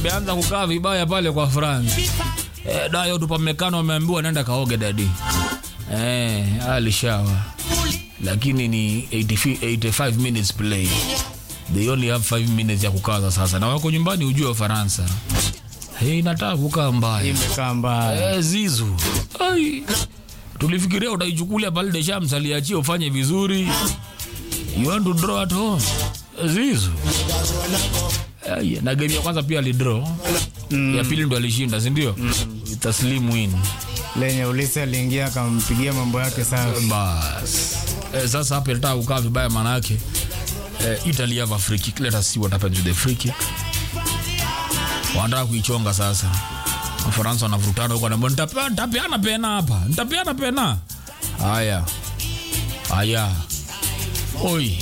ameanza kukaa vibaya pale kwa France. Eh, Dayo Tupamecano ameambiwa nenda kaoge dadi. Eh, alishawa. Lakini ni 80 85 minutes play. They only have 5 minutes ya kukaza sasa. Na wako nyumbani ujue Ufaransa. Hey, inataka kukaa mbaya. Imekaa mbaya. Eh, Zizu. Ai. Tulifikiria utaichukulia pale Deschamps aliachia ufanye vizuri. You want to draw at home. Zizu. Ai, na game ya kwanza pia alidraw. Ya pili ndo alishinda, si ndio? It's a slim win. Lenye Ulisi aliingia akampigia mambo yake safi. Bas. Eh, sasa hapa inataka kukaa vibaya maana yake. Eh, Italy have a free kick. Let us see what happens with the free kick. Wanataka kuichonga sasa. Wafaransa wanavurutana huko na nitapeana nitapeana pena hapa. Nitapeana pena. Haya. Haya. Oi.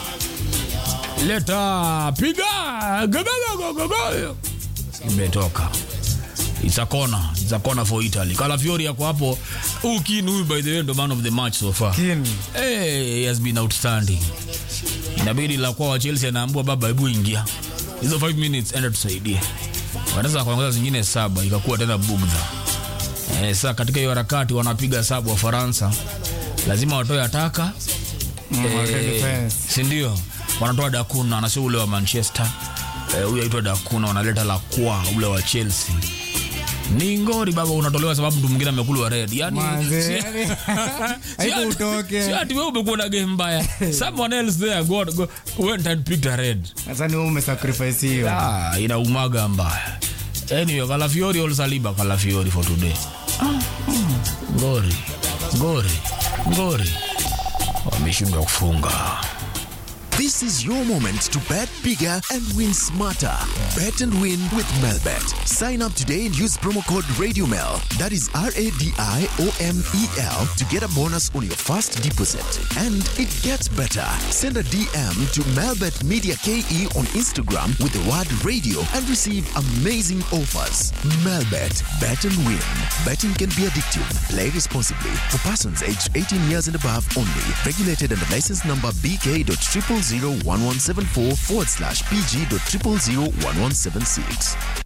Leta piga. Go, go, go, go, go. Imetoka. It's a corner. It's a corner for Italy. Calafiori yako hapo. Huyu Keane huyu by the way ndo man of the match so far. Kin. Hey, he has been outstanding. Inabidi la kwa wa Chelsea anaambua baba, hebu ingia hizo 5 minutes, enda tusaidie. Wanaweza kuongeza zingine saba, ikakuwa tena bugdha. Eh, sasa katika hiyo harakati wanapiga sabu wa Faransa, lazima watoe ataka Wake defense. si ndio? Wanatoa Dakuna, anasio ule wa Manchester eh, huyu aitwa Dakuna, wanaleta la kwa ule wa Chelsea. Ni ngori baba, unatolewa sababu mtu mwingine amekula red. Yani Manze, si- yani, si haiku ati- utoke. si ati wewe umekuwa na game mbaya. Someone else there go, go, went and picked a red. Sasa ni wewe umesacrifice hiyo. Ah, inaumaga mbaya. Anyway, Calafiori all Saliba Calafiori for today. Ah, mm, ngori. Ngori. Ngori. Wameshindwa kufunga. This is your moment to bet bigger and win smarter. Bet and win with Melbet. Sign up today and use promo code RadioMel. That is R A D I O M E L to get a bonus on your first deposit. And it gets better. Send a DM to Melbet Media KE on Instagram with the word radio and receive amazing offers. Melbet. Bet and win. Betting can be addictive. Play responsibly. For persons aged 18 years and above only. Regulated under license number BK.0001174 forward slash PG.0001176.